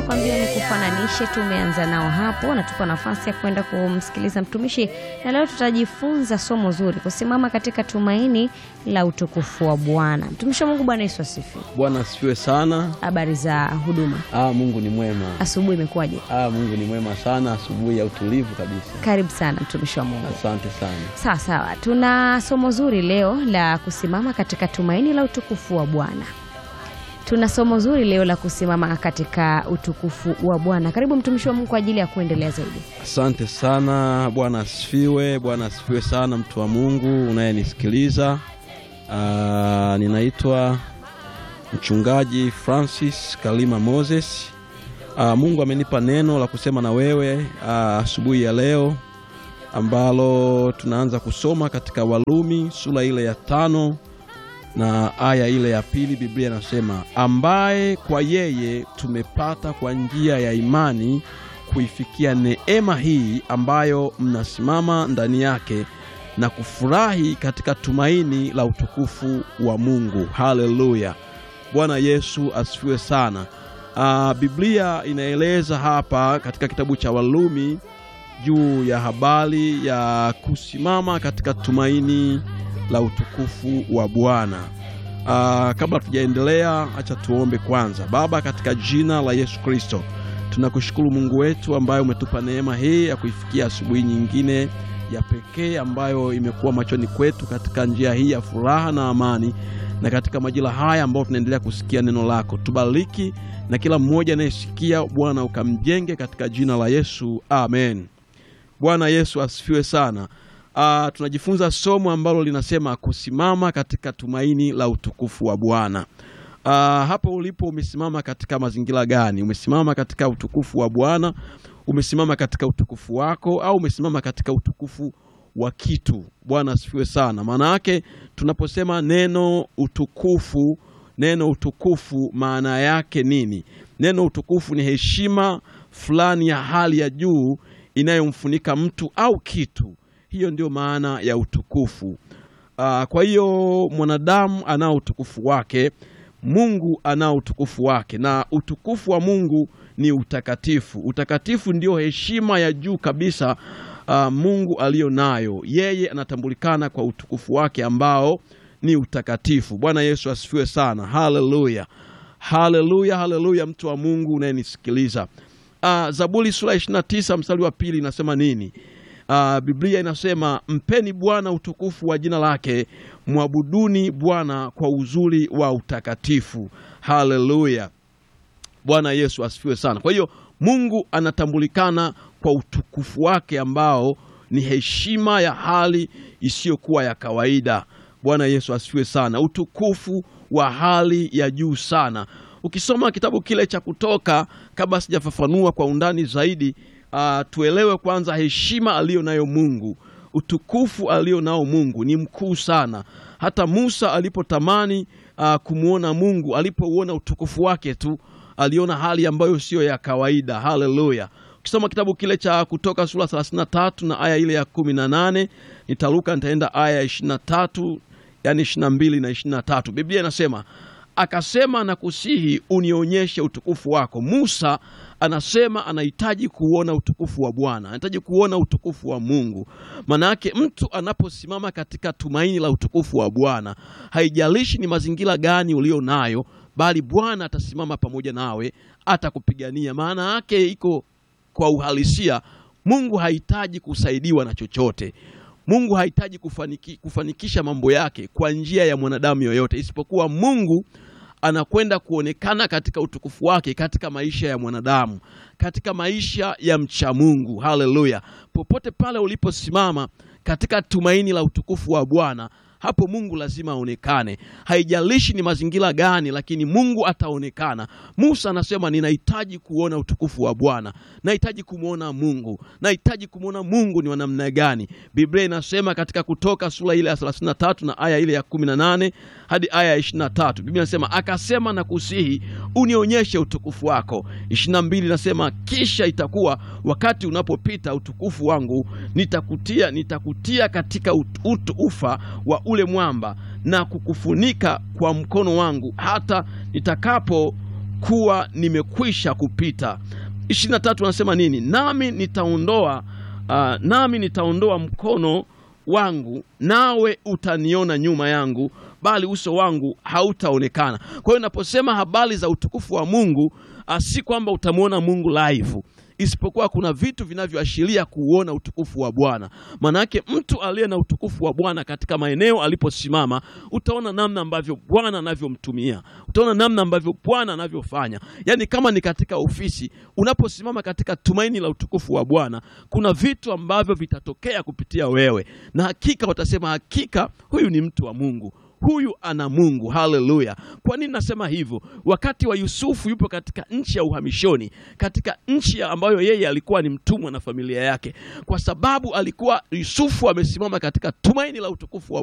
Nakwambia ni kufananishe, tumeanza nao hapo, natupa nafasi ya kwenda kumsikiliza mtumishi, na leo tutajifunza somo zuri, kusimama katika tumaini la utukufu wa Bwana. Mtumishi wa Mungu, Bwana Yesu asifiwe. Bwana asifiwe sana. Habari za huduma, Ah, Mungu ni mwema. asubuhi imekuwaje? Ah, Mungu ni mwema sana, asubuhi ya utulivu kabisa. Karibu sana mtumishi wa Mungu. Asante sana. Sawa sawa, tuna somo zuri leo la kusimama katika tumaini la utukufu wa Bwana. Tuna somo zuri leo la kusimama katika utukufu wa Bwana. Karibu mtumishi wa Mungu kwa ajili ya kuendelea zaidi. Asante sana. Bwana asifiwe. Bwana asifiwe sana, mtu wa Mungu unayenisikiliza. Ah, ninaitwa mchungaji Francis Kalima Moses. Ah, Mungu amenipa neno la kusema na wewe ah, asubuhi ya leo ambalo tunaanza kusoma katika Walumi sura ile ya tano na aya ile ya pili. Biblia inasema ambaye kwa yeye tumepata kwa njia ya imani kuifikia neema hii ambayo mnasimama ndani yake na kufurahi katika tumaini la utukufu wa Mungu. Haleluya! Bwana Yesu asifiwe sana. Ah, Biblia inaeleza hapa katika kitabu cha Walumi juu ya habari ya kusimama katika tumaini la utukufu wa Bwana. Ah, kabla tujaendelea, acha tuombe kwanza. Baba, katika jina la Yesu Kristo, tunakushukuru Mungu wetu ambaye umetupa neema hii ya kuifikia asubuhi nyingine ya pekee ambayo imekuwa machoni kwetu katika njia hii ya furaha na amani, na katika majira haya ambayo tunaendelea kusikia neno lako, tubariki na kila mmoja anayesikia Bwana, ukamjenge katika jina la Yesu, amen. Bwana Yesu asifiwe sana. Ah, tunajifunza somo ambalo linasema kusimama katika tumaini la utukufu wa Bwana. Ah, hapo ulipo umesimama katika mazingira gani? Umesimama katika utukufu wa Bwana? Umesimama katika utukufu wako au umesimama katika utukufu wa kitu? Bwana asifiwe sana. Maana yake tunaposema neno utukufu, neno utukufu maana yake nini? Neno utukufu ni heshima fulani ya hali ya juu inayomfunika mtu au kitu. Hiyo ndio maana ya utukufu. Ah, kwa hiyo mwanadamu anao utukufu wake, Mungu anao utukufu wake, na utukufu wa Mungu ni utakatifu. Utakatifu ndio heshima ya juu kabisa ah, Mungu aliyo nayo. Yeye anatambulikana kwa utukufu wake ambao ni utakatifu. Bwana Yesu asifiwe sana. Haleluya, haleluya, haleluya, mtu wa Mungu unayenisikiliza. Ah, Zaburi sura 29 mstari wa pili inasema nini? Ah, Biblia inasema mpeni Bwana utukufu wa jina lake, mwabuduni Bwana kwa uzuri wa utakatifu. Haleluya, Bwana Yesu asifiwe sana. Kwa hiyo Mungu anatambulikana kwa utukufu wake ambao ni heshima ya hali isiyokuwa ya kawaida. Bwana Yesu asifiwe sana, utukufu wa hali ya juu sana. Ukisoma kitabu kile cha Kutoka, kabla sijafafanua kwa undani zaidi, ah, tuelewe kwanza heshima aliyo nayo Mungu, utukufu alio nao Mungu ni mkuu sana. Hata Musa alipotamani ah, kumwona Mungu, alipouona utukufu wake tu aliona hali ambayo siyo ya kawaida. Haleluya! Ukisoma kitabu kile cha Kutoka sura 33 na aya ile ya 18, nitaruka nitaenda aya ya 23, yani 22 na 23. Biblia inasema akasema, na kusihi unionyeshe utukufu wako. Musa anasema anahitaji kuona utukufu wa Bwana, anahitaji kuona utukufu wa Mungu. Maana yake mtu anaposimama katika tumaini la utukufu wa Bwana, haijalishi ni mazingira gani ulio nayo, bali Bwana atasimama pamoja nawe, atakupigania. Maana yake iko kwa uhalisia, Mungu hahitaji kusaidiwa na chochote. Mungu hahitaji kufaniki, kufanikisha mambo yake kwa njia ya mwanadamu yoyote, isipokuwa Mungu anakwenda kuonekana katika utukufu wake katika maisha ya mwanadamu, katika maisha ya mcha Mungu. Haleluya! Popote pale uliposimama katika tumaini la utukufu wa Bwana, hapo Mungu lazima aonekane. Haijalishi ni mazingira gani, lakini Mungu ataonekana. Musa anasema ninahitaji kuona utukufu wa Bwana, nahitaji kumwona Mungu, nahitaji kumwona Mungu ni wa namna gani. Biblia inasema katika Kutoka sura ile ya 33 na aya ile ya 18 hadi aya ya 23, Biblia inasema akasema, na kusihi unionyeshe utukufu wako. 22 inasema kisha itakuwa wakati unapopita utukufu wangu nitakutia, nitakutia katika ut- utu ufa wa ule mwamba na kukufunika kwa mkono wangu hata nitakapo kuwa nimekwisha kupita. ishirini na tatu anasema nini? Nami nitaondoa uh, nami nitaondoa mkono wangu nawe utaniona nyuma yangu, bali uso wangu hautaonekana. Kwa hiyo naposema habari za utukufu wa Mungu uh, si kwamba utamwona Mungu live isipokuwa kuna vitu vinavyoashiria kuuona utukufu wa Bwana. Maana yake mtu aliye na utukufu wa Bwana katika maeneo aliposimama, utaona namna ambavyo Bwana anavyomtumia, utaona namna ambavyo Bwana anavyofanya. Yaani kama ni katika ofisi, unaposimama katika tumaini la utukufu wa Bwana, kuna vitu ambavyo vitatokea kupitia wewe, na hakika watasema, hakika huyu ni mtu wa Mungu huyu ana Mungu. Haleluya! Kwa nini nasema hivyo? Wakati wa Yusufu yupo katika nchi ya uhamishoni, katika nchi ambayo yeye alikuwa ni mtumwa na familia yake, kwa sababu alikuwa Yusufu amesimama katika tumaini la utukufu wa